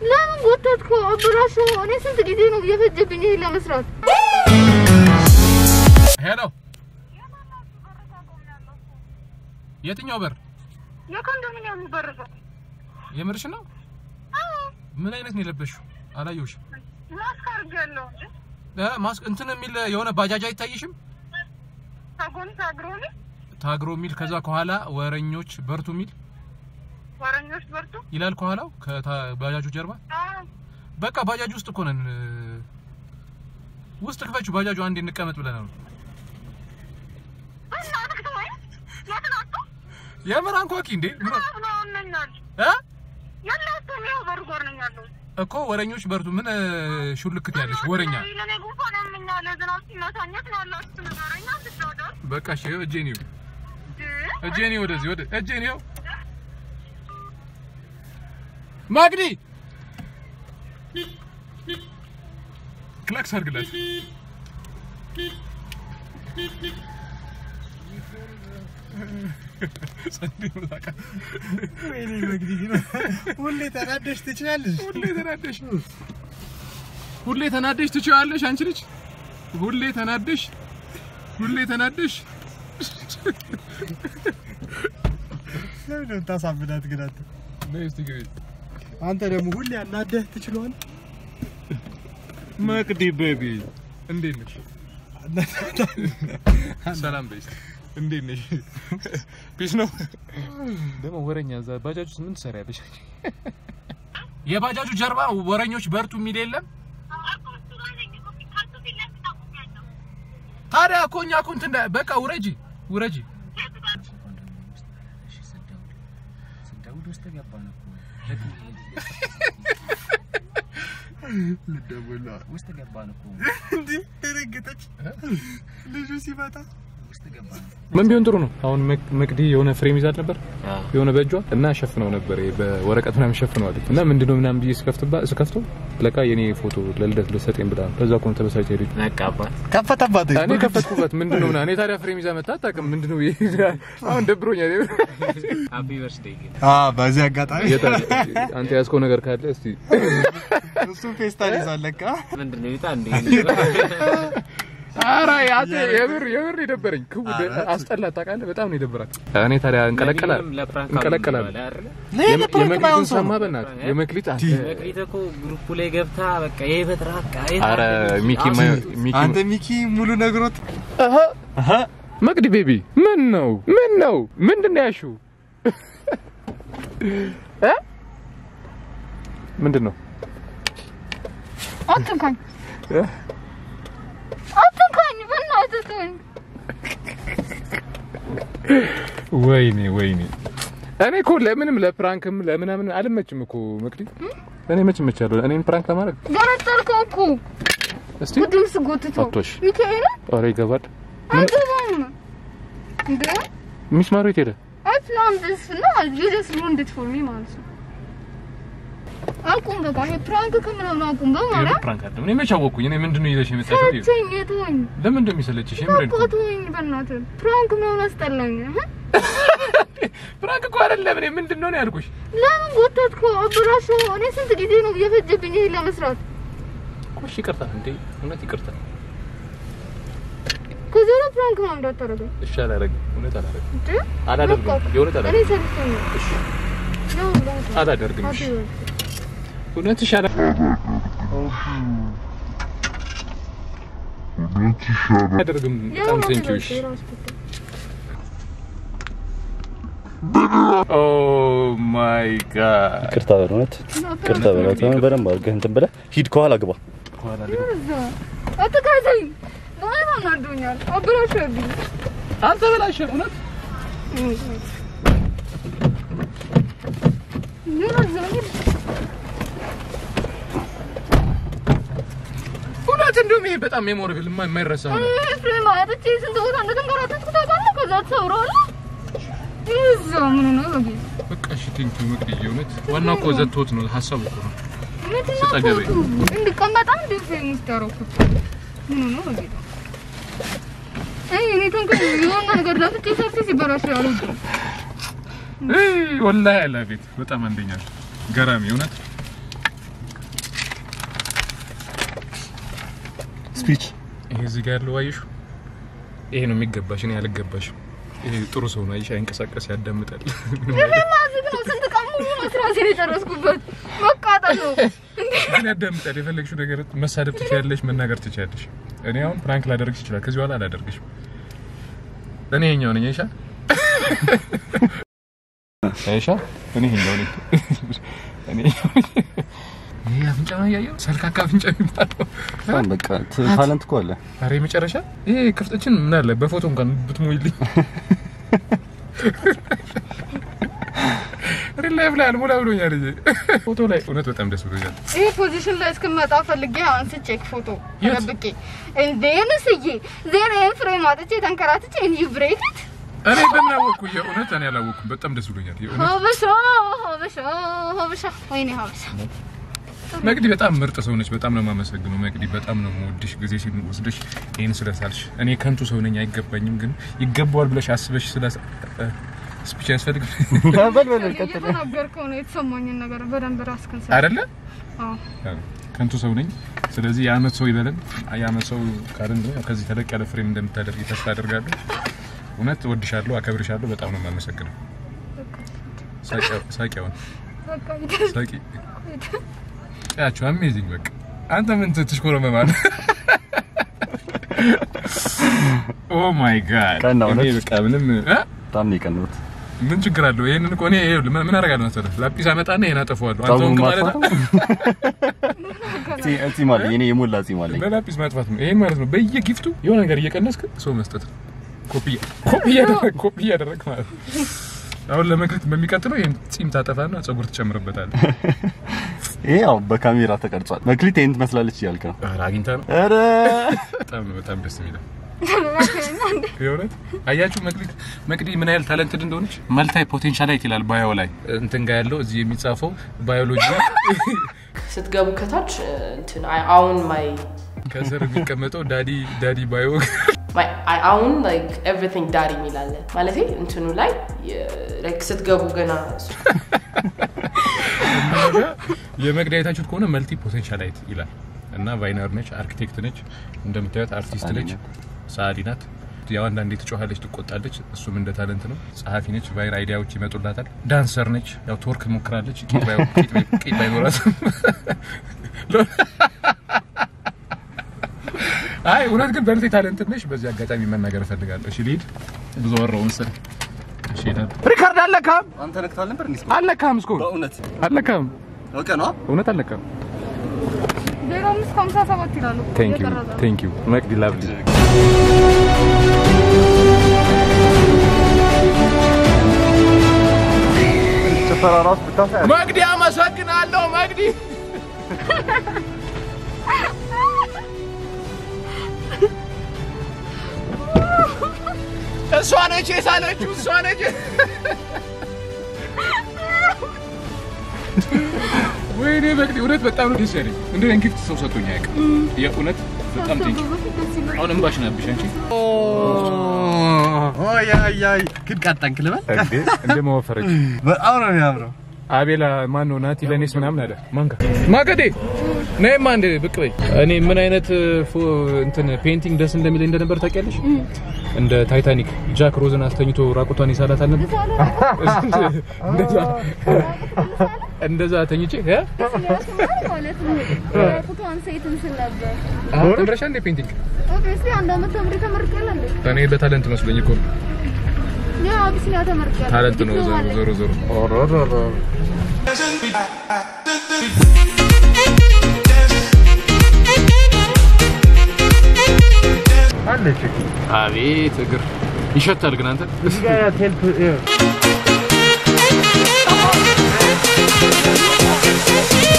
ለምን ጎተትከው? አበላሸው። እኔ ስንት ጊዜ ነው እየፈጀብኝ ይሄን ለመስራት። ሄሎ፣ የትኛው በር? የኮንዶሚኒየም በርፈ የምርሽ ነው? ምን አይነት ነው የለበሽው? አላየሁሽም። ማስክ አድርጌያለሁ እንጂ እ ማስክ እንትን የሚል የሆነ ባጃጅ አይታይሽም? ታጎን ታግሮኒ ታግሮ የሚል ከዛ ከኋላ ወረኞች በርቱ የሚል ወረኞች በርቱ። ይላል ከኋላው ከባጃጁ ጀርባ። በቃ ባጃጅ ውስጥ እኮ ነን። ውስጥ ክፈችው። ባጃጁ አንዴ እንቀመጥ ብለናል። የምር አንኳኪ እንዴ ምን እ እኮ ወረኞች በርቱ። ምን ሹልክት ያለሽ ወረኛ። በቃ እሺ፣ ይኸው እጄን ይኸው እጄን ይኸው ወደዚህ ወደ እጄን ይኸው ማግዲ ክላክስ አድርግላት። ጸዴ ነው ታውቃለህ። ወይኔ መግዲ ሁሌ ተናደሽ ትችላለሽ። ሁሌ ተናደሽ ሁሌ ተናደሽ ትችያለሽ። አንቺ ልጅ ሁሌ ተናደሽ ሁሌ ተናደሽ ለምን ነው የምታሳብዳት ግን አንተ? ነይ እስቲ ግቢ። አንተ ደግሞ ሁሌ አናደህ ትችለዋል። መቅዲ ቤቢ እንዴት ነሽ? ሰላም በይ እስቲ። እንዴት ነሽ? ፒስ ነው። ደግሞ ወረኛ እዛ ባጃጅ ውስጥ ምን ትሰሪያለሽ? የባጃጁ ጀርባ ወረኞች በርቱ የሚል የለም። ታዲያ እኮ እኛ እኮ እንትን እንዳ- በቃ ውረጂ ውረጂ። ስደውል ውስጥ ገባን እኮ ልደውል ነው። ውስጥ ገባን እኮ እንዴ ደነገጠች ልጁ ሲመጣ። ውስጥ ገባን ምን ቢሆን ጥሩ ነው? አሁን መቅዲ የሆነ ፍሬም ይዛት ነበር የሆነ በእጇ እና ሸፍነው ነበር በወረቀት ምናምን ሸፍነዋለች እና ምንድነው ምናምን ብዬ ስከፍትባ ስከፍተው ለካ የኔ ፎቶ ለልደት ልሰጠኝ ብላ ነው። ከዛ እኮ ነው ተበሳጭ ሄደች። ነቃባት ከፈተባት። እኔ ከፈትኩበት ምንድነው ምናምን እኔ ታዲያ ፍሬም ይዛ መጣ አታውቅም። ምንድነው ብዬ አሁን ደብሮኛል። ሃፒ በርዝዴይ ግን አዎ፣ በዚህ አጋጣሚ የት አለ? አንተ ያዝከው ነገር ካለ እስቲ እሱን ፌስታል ይዟል ለካ። ምንድን ነው ይታ እንዴ ኧረ አንተ የምር የምር የደበረኝ ክው አስጠላት። ታውቃለህ በጣም ነው የደበራት። እኔ ታዲያ እንቀለቀላል እንቀለቀላል የመክሊትን ሰማ በእናትህ የመክሊት አንተ መቅሊት እኮ ግሩፑ ላይ ገብታ በቃ ይሄ በትራቃ ኧረ ሚኪ ማይ- ሚኪ አንተ ሚኪ ሙሉ ነግሮት አሀ መቅዲ ቤቢ ምን ነው ምን ነው ምንድን ነው ያልሺው እ ምንድን ነው አትንካኝ፣ አትንካኝ፣ በእናትህ ተወኝ። ወይኔ ወይኔ እኔ እኮ ለምንም ለፕራንክም ለምናምን አልመችም እኮ መቅዲ እኔ መች እመቻለሁ እኔን ፕራንክ ለማድረግ ገነጠልከው እኮ እስቲ ቅድም ስጎትተው አቶሽ ሚካኤል ኧረ ይገባል አይገባም እንደ ሚስማሩ የት ሄደ I planned this no you just ruined it for me ማለት ነው። አቁም በቃ ይሄ ፕራንክ ከምናምን አቁም በማለት ፕራንክ አይደለም እኔ መች አወቅኩኝ እኔ ምንድን ነው ይዘሽ የመጣሽው ሰለቸኝ ተወኝ ለምን እንደሚሰለችሽ የምሬን በቃ ተወኝ በእናትህ ፕራንክ ምናምን አስጠላኝ እህ? ፕራንክ እኮ አይደለም እኔ ምንድን ነው ነው ያልኩሽ ለምን ጎተትከው አበላሸው እኔ ስንት ጊዜ ነው እየፈጀብኝ ይሄን ለመስራት እሺ ይቅርታ እንዴ እውነት ይቅርታ ከዚህ በኋላ ፕራንክ ምናምን እንዳታደርገኝ እሺ አላደርግም እውነት አላደርግም እንዴ አላደርግም በቃ የእውነት እኔ አላደርግም ሰልችቶኛል እሺ ነው በቃ አላደርግም እሺ Happy birthday. እውነት እሺ አላደርግም አላደርግም በጣም የሆነ ቴንኪው እሺ birthday ራሱ ጉዳይ። ኦ ማይ ጋድ ቅርታ በእውነት ቅርታ በእውነት በደንብ አድርገህ እንትን ብለህ ሂድ፣ ከኋላ ግባ። እዛ አትካዘኝ በጣም አናዶኛል አበላሸብኝ አንተ በላሽ እውነት እውነት እንደውም ይሄ በጣም ሜሞሪብል የማይረሳ ነው ማለት ስንት ቦታ እንደተንከራተትኩ ታውቃለህ? ከዛ ተሰብረዋል። እዛ ምን ነው በጌታ በቃ እሺ ቴንኪው መቅደዬ እውነት ዋናው እኮ ዘቶት ነው ሀሳቡ እኮ ነው ምንድን ነው ስጠገበኝ። ፎቶ? እንድቀመጣ እንደ ፌም ውስጥ ያደረኩት ምን ነው በጌታ አይ እኔ ተንከ የሆነ ነገር ለፍቼ ሰፊ ሲበላሽ አልወድም። እይ ወላሂ አላ ቤት በጣም አንደኛ ነው። ገራሚ እውነት ስፒች ይሄ እዚህ ጋር ያለው አየሹ፣ ይሄ ነው የሚገባሽ። እኔ አልገባሽም። ይሄ ጥሩ ሰው ነው። አይሽ አይንቀሳቀስ፣ ያዳምጣል። ማዝግ ነው። ስንት ቀን ሙሉ መስራሴን የጨረስኩበት መቃጠል ነው። ግን ያዳምጣል። የፈለግሽው ነገር መሳደብ ትችያለሽ፣ መናገር ትችያለሽ። እኔ አሁን ፕራንክ ላደርግሽ ይችላል። ከዚህ በኋላ አላደርግሽም። እኔ ይሄኛው ነኝ። አይሻ አይሻ፣ እኔ ይሄኛው ነኝ። እኔ ይሄ አፍንጫ ነው እያየሁ ሰልካካ አፍንጫ የሚባለው በጣም በቃ ት- ታለንት እኮ አለ። ኧረ የመጨረሻ ይሄ ክፍተችን ምን አለ በፎቶ እንኳን ብትሞይልኝ። ሪል ላይፍ ላይ አልሞላ ብሎኛል። ይሄ ፎቶ ላይ እውነት በጣም ደስ ብሎኛል። ይህ ፖዚሽን ላይ እስክመጣ ፈልጌ አንስቼ ፎቶ የት? ተደብቄ እንዴን ስዬ ዜና ፍሬም አጥቼ ተንከራትቼ እንጂ ብሬክት እኔ በምን አወቅኩ? የእውነት እኔ አላወቅኩም። በጣም ደስ ብሎኛል። የእውነት ሀበሻ ሀበሻ ሀበሻ ወይኔ ሀበሻ መቅዲ በጣም ምርጥ ሰው ነች። በጣም ነው የማመሰግነው መቅዲ። በጣም ነው የምወድሽ ጊዜ ሲወስድሽ ይህን ስለሳልሽ። እኔ ከንቱ ሰው ነኝ አይገባኝም፣ ግን ይገባዋል ብለሽ አስበሽ ስለ ስፒች ያስፈልግ በል በል ቀጥል። እየተናገርከው ነው የተሰማኝን ነገር በደንብ ራስክን ሰ አይደለ? አዎ ያው ከንቱ ሰው ነኝ። ስለዚህ የአመት ሰው ይበለን። የአመት ሰው ካልን ደግሞ ያው ከዚህ ተለቅ ያለ ፍሬም እንደምታደርጊ ተስፋ አደርጋለሁ። እውነት እወድሻለሁ፣ አከብርሻለሁ። በጣም ነው የማመሰግነው። ሳቂያው- ሳቂያውን በቃ ይደርስ ሳቂ ያቸው አሜዚንግ። በቃ አንተ ምን ትሽኮረመማል? ኦ ማይ ጋድ ቀና እውነት። እኔ በቃ ምንም እ? በጣም ነው የቀናሁት። ምን ችግር አለው? ይሄንን እኮ እኔ ይኸውልህ ምን ምን አደርጋለሁ መሰለህ? ላጲስ አመጣና ይሄን አጠፋዋለሁ። አንተ ጸጉሩን ወንክ ማለት ማጥፋት ጺ- ጺም አለኝ እኔ የሞላ ጺም አለኝ። በላጲስ ማጥፋት ነው። ይሄን ማለት ነው በየጊፍቱ የሆነ ነገር እየቀነስክ ሰው መስጠት ነው። ኮፒ ኮፒ እያደረግ ኮፒ እያደረግ ማለት ነው። አሁን ለመክሊት በሚቀጥለው ይሄን ጺም ታጠፋና ጸጉር ትጨምርበታለህ። ይሄ ያው በካሜራ ተቀርጿል። መክሊት ይሄን ትመስላለች እያልክ ነው። ኧረ አግኝታ ነው። ኧረ በጣም ነው በጣም ደስ የሚለው የእውነት አያችሁ መቅዲ መቅዲ ምን ያህል ታለንትድ እንደሆነች መልታይ ፖቴንሻላይት ይላል ባዮ ላይ እንትን ጋር ያለው እዚህ የሚጻፈው ባዮሎጂ ስትገቡ ከታች እንትን አይ አሁን ማይ ከስር የሚቀመጠው ዳዲ ዳዲ ባዮ ማይ አይ አሁን ላይክ ኤቭሪቲንግ ዳሪ የሚላለ ማለት እንትኑ ላይ ላይክ ስትገቡ ገና የመቅዲ አይታችሁት ከሆነ መልቲ ፖቴንሻላይት ይላል እና ቫይነር ነች፣ አርኪቴክት ነች፣ እንደምታዩት አርቲስት ነች፣ ሰዓሊ ናት። ያው አንዳንዴ ትጮኻለች፣ ትቆጣለች። እሱም እንደ ታለንት ነው። ጸሐፊ ነች፣ ቫይር አይዲያዎች ይመጡላታል። ዳንሰር ነች፣ ያው ቶርክ ሞክራለች። ቂጥ ባይ- ቂጥ ባይ- ቂጥ ባይኖራትም አይ እውነት ግን በልቴ ታለንት ነሽ። በዚህ አጋጣሚ መናገር እፈልጋለሁ። እሺ ልሂድ፣ ብዙ ወራው መሰለኝ። እሺ እሄዳለሁ። ሪካርድ አለካም አንተ ነክታል ነበር እንዴ? አለካም እስኮ በእውነት አለካም ኦኬ ነው። እውነት አለካም። ዜሮ አምስት ከሀምሳ ሰባት ይላሉ ቴንክ ዩ እየቀረጸ ነው። ቴንክ ዩ መቅዲ ላቭሊ ጭፈራ ራሱ ብታሳይ መቅዲ አመሰግናለሁ መቅዲ እሷ ነች የሳለችው እሷ ነች ወይኔ መቅዲ እውነት በጣም ነው ደስ ያለኝ እንደ ጊፍት ሰው ሰጥቶኝ አያውቅም የእውነት በጣም ቴንክ ዩ አሁን እንባሽን አብሽ አንቺ ኦይ አይ አይ ግን ቀጠንክ ልበል እንደ መወፈረች በጣም ነው የሚያምረው። አቤላ ማን ነው ናቲ ለኔስ ምናምን አለ ማንካ ማገዴ ነይማ እንደ ብቅ በይ እኔ ምን አይነት ፎ- እንትን ፔይንቲንግ ደስ እንደሚለኝ እንደነበር ታውቂያለሽ እንደ ታይታኒክ ጃክ ሮዝን አስተኝቶ ራቁቷን ይሳላት አልነበር እንደዛ እንደዛ ተኝቼ እ ማለት ነው ፎቶዋን ሴትን ስል ነበር ተምረሻ እንደ ፔይንቲንግ ኦብቪየስሊ አንድ አመት ተምሬ ተመርቄያለሁ እንዴ እኔ ለታለንት መስሎኝ እኮ ነው ያ አቢሲኒያ ተመርቄያለሁ ታለንት ነው ዲፕሎማ ዞሮ አለኝ። ዞሮ ዞሮ አለች አቤት እግር ይሸታል ግን አንተ እዚህ ጋር ቴልፕ ይኸው።